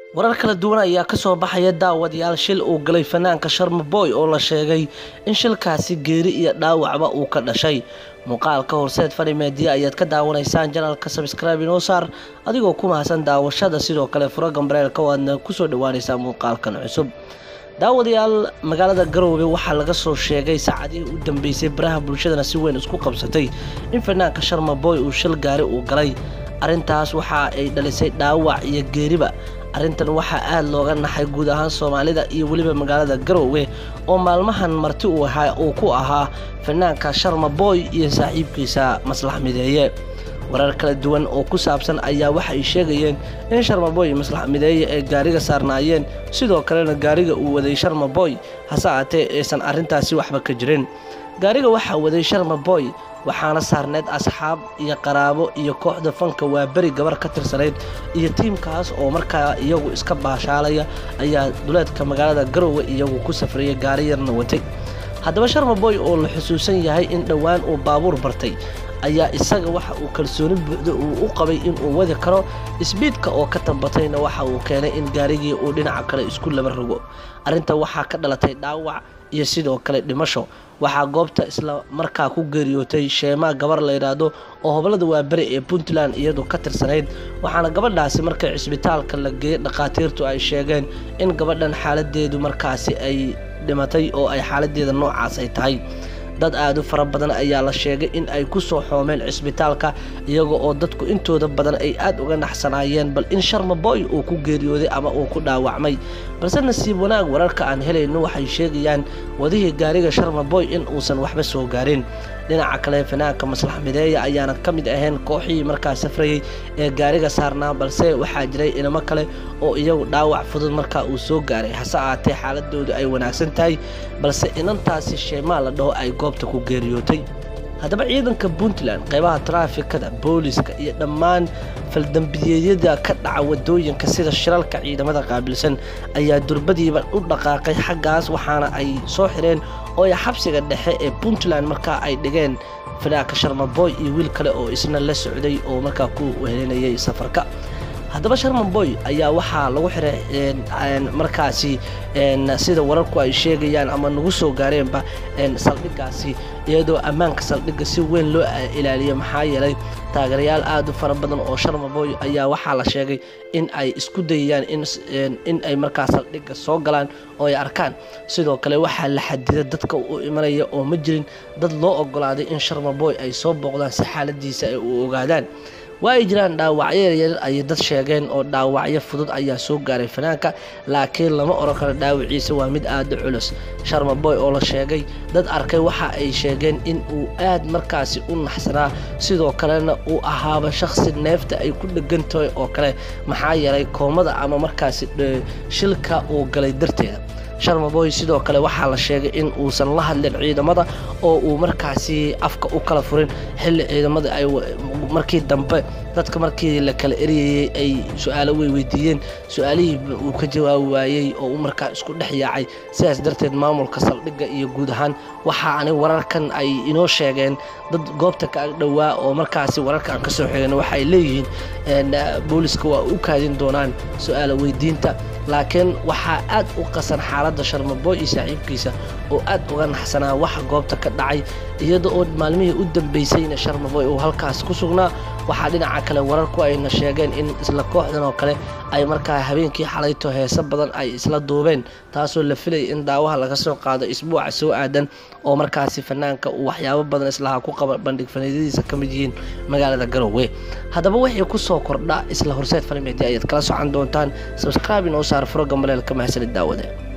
warar kala duwan ayaa kasoo baxaya daawadayaal shil uu galay fanaanka sharma boy oo la sheegay in shilkaasi geeri iyo dhaawacba uu ka dhashay muuqaalka horseed fani meediya ayaad ka daawanaysaan janalka sabscribe inoo saar adigoo ku mahadsan daawashada sidoo kale furo gambareelka oo aadna kusoo dhawaanaysaa muuqaalkan cusub daawadayaal magaalada garoobe waxaa laga soo sheegay saacadihii u dambeysay baraha bulshadana si weyn isku qabsatay in fanaanka sharma boy uu shil gaari uu galay arrintaas waxa ay dhalisay dhaawac iyo geeriba arrintan waxaa aada looga naxay guud ahaan soomaalida iyo weliba magaalada garoowe oo maalmahan marti uu ahaa uu ku ahaa fanaanka sharma boy iyo saaxiibkiisa maslax mideeye warar kala duwan oo ku saabsan ayaa waxa ay sheegayeen in sharma boy maslax mideeye ay gaariga saarnaayeen sidoo kalena gaariga uu waday sharma boy hase aatee aysan arrintaasi waxba ka jirin gaariga waxaa waday sharma boy waxaana saarneyd asxaab iyo qaraabo iyo kooxda fanka waa beri gabar ka tirsanayd iyo tiimkaas oo markaa iyagu iska baashaalaya ayaa duleedka magaalada garoowe iyagu ku safraya gaari yarna watay haddaba sharma boy oo la xusuusan yahay in dhowaan uu baabuur bartay ayaa isaga waxa uu kalsooni buuxda uu u qabay inuu wadi karo isbiidka oo ka tambatayna waxa uu keenay in gaarigii uu dhinaca kale isku laba rogo arrinta waxaa ka dhalatay dhaawac iyo sidoo kale dhimasho waxaa goobta isla markaa ku geeriyootay sheemaa gabar la yidhaahdo oo hoblada waaberi ee puntland iyadu ka tirsanayd waxaana gabadhaasi markay cisbitaalka la geeyey dhakhaatiirtu ay sheegeen in gabadhan xaaladeedu markaasi ay dhimatay oo ay xaaladeeda noocaas ay tahay dad aada u fara badan ayaa la sheegay in ay ku soo xoomeen cisbitaalka iyaga oo dadku intooda badan ay aada uga naxsanaayeen bal in sharma boy uu ku geeriyooday ama uu ku dhaawacmay balse nasiib wanaag wararka aan helayno waxay sheegayaan wadihii gaariga sharma boy in uusan waxba soo gaarin dhinaca kale fanaanka maslax mideeya ayaana ka mid ahayn kooxihii markaa safrayey ee gaariga saarnaa balse waxaa jiray inamo kale oo iyagu dhaawac fudud markaa uu soo gaaray hase aatee xaaladoodu ay wanaagsan tahay balse inantaasi sheemaa la dhaho ay goobta ku geeriyootay haddaba ciidanka puntland qeybaha taraafikada booliska iyo dhammaan faldambiyeedyada ka dhaca wadooyinka sida shiralka ciidamada qaabilsan ayaa durbadiiba u dhaqaaqay xaggaas waxaana ay soo xireen oo ay xabsiga dhexe ee puntland markaa ay dhigeen fanaanka sharmaboy iyo wiil kale oo isna la socday oo markaa ku helinayay safarka haddaba sharman boy ayaa waxaa lagu xiray markaasi sida wararku ay sheegayaan ama nagu soo gaareenba saldhigaasi iyadoo ammaanka saldhigga si weyn loo ilaaliyo maxaa yeelay taageerayaal aada u fara badan oo sharma boy ayaa waxaa la sheegay in ay isku dayayaan in ay markaa saldhigga soo galaan oo ay arkaan sidoo kale waxaa la xadida dadka u imanaya oo ma jirin dad loo ogolaaday in sharma boy ay soo booqdaan si xaaladiisa ay u ogaadaan waa ay jiraan dhaawacyo yaryar ayay dad sheegeen oo dhaawacyo fudud ayaa soo gaaray fanaanka laakiin lama oran karo dhaawaciisa waa mid aada u culus sharma boy oo la sheegay dad arkay waxa ay sheegeen in uu aad markaasi u naxsanaa sidoo kalena uu ahaaba shakhsi neefta ay ku dhegan tahay oo kale maxaa yeelay koomada ama markaasi shilka uu galay darteeda sharma boy sidoo kale waxaa la sheegay in uusan la hadlin ciidamada oo uu markaasi afka u kala furin xilli ciidamada ay markii dambe dadka markii la kala eryayey ay su-aalo wey weydiiyeen su-aalihii uu ka jawaabi waayey oo uu markaa isku dhex yaacay sidaas darteed maamulka saldhigga iyo guud ahaan waxa ani wararkan ay inoo sheegeen dad goobta ka ag dhowaa oo markaasi wararka aan kasoo xigeen waxaay leeyihiin booliska waa u kaadin doonaan su-aalo weydiinta laakiin waxaa aad u qasan xaaladda sharmaboy iyo saaxiibkiisa oo aad uga naxsanaa waxa goobta ka dhacay iyada oo maalmihii u dambeysayna sharmaboy uu halkaas ku sugnaa waxaa dhinaca kale wararku ayna sheegeen in isla kooxdan oo kale ay markaa habeenkii xalayto heese badan ay isla duubeen taasoo la filayay in daawaha laga soo qaado isbuuca soo aadan oo markaasi fanaanka uu waxyaabo badan islaha ku qaba bandhig faniidyadiisa ka mid yihiin magaalada garoowe haddaba wixii ku soo kordha isla horseed fanimeedi ayaad kala socan doontaan sabscribe inoo saar furo gambaleelka mahadsanid daawade